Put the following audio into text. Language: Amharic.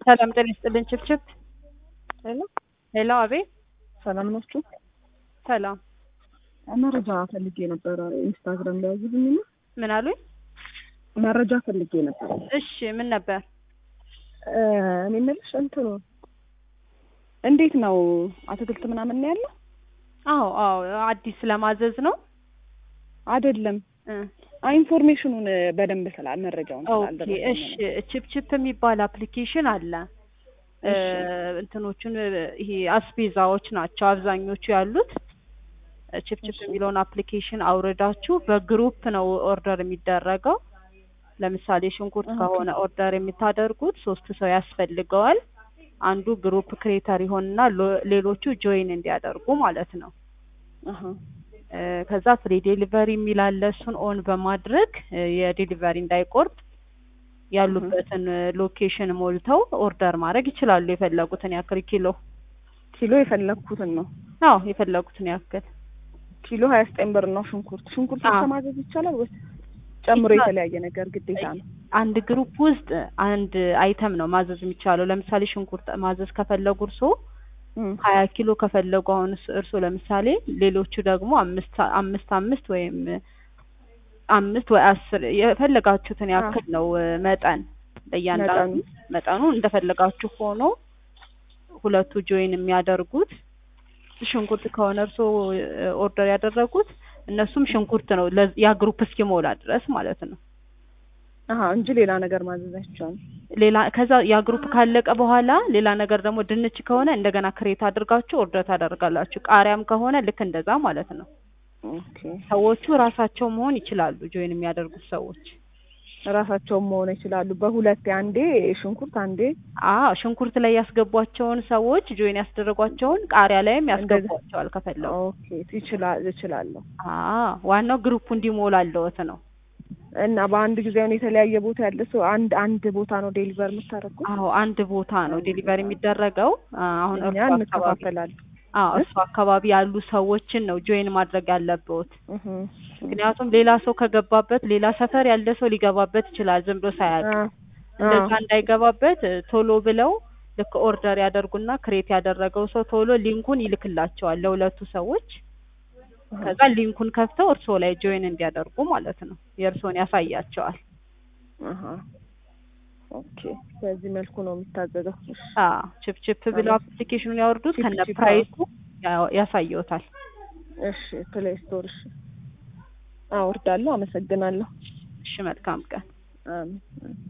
ሰላም ጤና ይስጥልኝ። ችብችብ ሄሎ ሄሎ፣ አቤት። ሰላም ናችሁ? ሰላም መረጃ ፈልጌ ነበረ። ኢንስታግራም ላይ ያዙልኝ። ምን አሉኝ? መረጃ ፈልጌ ነበር። እሺ ምን ነበር? እኔ የምልሽ እንትኑ እንዴት ነው አትክልት ምናምን ነው ያለው? አዎ አዎ፣ አዲስ ለማዘዝ ነው አይደለም እ ኢንፎርሜሽኑን በደንብ ስላ መረጃውን ኦኬ ስላልደረሰኝ እሺ። ችፕችፕ የሚባል አፕሊኬሽን አለ። እ እንትኖቹን ይሄ አስቤዛዎች ናቸው አብዛኞቹ ያሉት። ችፕችፕ የሚለውን አፕሊኬሽን አውርዳችሁ በግሩፕ ነው ኦርደር የሚደረገው። ለምሳሌ ሽንኩርት ከሆነ ኦርደር የምታደርጉት ሶስት ሰው ያስፈልገዋል። አንዱ ግሩፕ ክሬተር ይሆንና ሎ- ሌሎቹ ጆይን እንዲያደርጉ ማለት ነው። አሀ እ ከዛ ፍሪ ዴሊቨሪ የሚል አለ። እሱን ኦን በማድረግ እ የዴሊቨሪ እንዳይቆርጥ ያሉበትን ሎኬሽን ሞልተው ኦርደር ማድረግ ይችላሉ። የፈለጉትን ያክል ኪሎ ኪሎ የፈለግኩትን ነው። አዎ የፈለጉትን ያክል ኪሎ ሀያ ዘጠኝ ብር ነው ሽንኩርት። ሽንኩርት አዎ። ማዘዝ ይቻላል ወይስ ጨምሮ ይቻላል። የተለያየ ነገር ግዴታ ነው? አንድ ግሩፕ ውስጥ አንድ አይተም ነው ማዘዝ የሚቻለው። ለምሳሌ ሽንኩርት ማዘዝ ከፈለጉ እርሶ እም፣ ሀያ ኪሎ ከፈለጉ አሁን እርስ- እርሶ ለምሳሌ ሌሎቹ ደግሞ አምስት አምስት አምስት ወይም አምስት ወይ አስር የፈለጋችሁትን ያክል ነው እ መጠን ለእያንዳንዱ መጠኑ እንደፈለጋችሁ ሆኖ ሁለቱ ጆይን የሚያደርጉት ሽንኩርት ከሆነ እርሶ ኦርደር ያደረጉት እነሱም ሽንኩርት ነው ለ- ያ ግሩፕ እስኪሞላ ድረስ ማለት ነው። አሀ እንጂ ሌላ ነገር ማዘዝ አይቻልም። ሌላ ከዛ ያ ግሩፕ ካለቀ በኋላ ሌላ ነገር ደግሞ ድንች ከሆነ እንደገና ክሬት አድርጋችሁ ኦርደር ታደርጋላችሁ። ቃሪያም ከሆነ ልክ እንደዛ ማለት ነው። ኦኬ ሰዎቹ ራሳቸው መሆን ይችላሉ። ጆይን የሚያደርጉት ሰዎች ራሳቸውን መሆን ይችላሉ። በሁለቴ አንዴ ሽንኩርት አንዴ አዎ ሽንኩርት ላይ ያስገቧቸውን ሰዎች ጆይን ያስደረጓቸውን ቃሪያ ላይም ያስገቧቸዋል ከፈለጉ። ኦኬ ይችላል እችላለሁ። አዎ ዋናው ግሩፑ እንዲሞላለዎት ነው። እና በአንድ ጊዜ አሁን የተለያየ ቦታ ያለ ሰው አንድ አንድ ቦታ ነው ዴሊቨር የምታደርጉት? አዎ አንድ ቦታ ነው ዴሊቨሪ የሚደረገው። አሁን እኛ እርሱ አካባቢ እንከፋፈላለን። አዎ እርሱ አካባቢ ያሉ ሰዎችን ነው ጆይን ማድረግ ያለብዎት። እህ ምክንያቱም ሌላ ሰው ከገባበት ሌላ ሰፈር ያለ ሰው ሊገባበት ይችላል ዝም ብሎ ሳያውቅ። አ- እንደዛ አ- እንዳይገባበት እ ቶሎ ብለው ልክ ኦርደር ያደርጉና ክሬት ያደረገው ሰው ቶሎ ሊንኩን ይልክላቸዋል ለሁለቱ ሰዎች። ከዛ ሊንኩን ከፍተው እርስዎ ላይ ጆይን እንዲያደርጉ ማለት ነው። የእርስዎን ያሳያቸዋል። አሀ ኦኬ በዚህ መልኩ ነው የሚታዘዘው። እሺ አዎ ችፕችፕ ብለው አፕሊኬሽኑን ያወርዱት ከነ ችፕችፕ፣ ፕራይሱ ያ- ያሳየዎታል። እሺ ፕሌይ ስቶር እሺ አወርዳለሁ። አመሰግናለሁ። እሺ መልካም ቀን። አሜን።